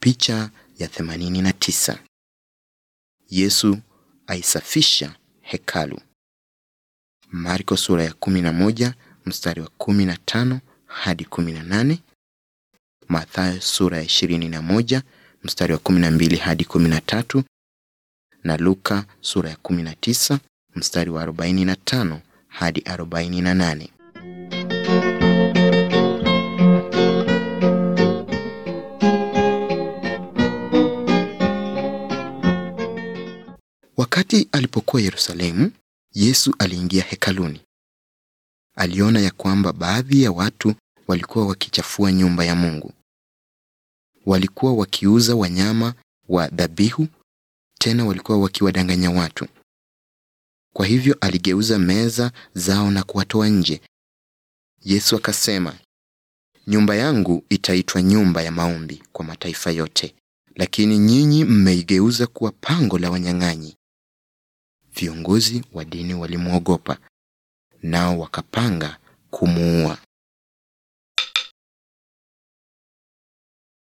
Picha ya 89. Yesu aisafisha hekalu. Marko sura ya 11 mstari wa 15 hadi 18. Mathayo sura ya 21 mstari wa 12 hadi 13 na Luka sura ya 19 mstari wa 45 hadi 48. Wakati alipokuwa Yerusalemu, Yesu aliingia hekaluni. Aliona ya kwamba baadhi ya watu walikuwa wakichafua nyumba ya Mungu. Walikuwa wakiuza wanyama wa dhabihu, tena walikuwa wakiwadanganya watu. Kwa hivyo aligeuza meza zao na kuwatoa nje. Yesu akasema, nyumba yangu itaitwa nyumba ya maombi kwa mataifa yote, lakini nyinyi mmeigeuza kuwa pango la wanyang'anyi. Viongozi wa dini walimwogopa, nao wakapanga kumuua.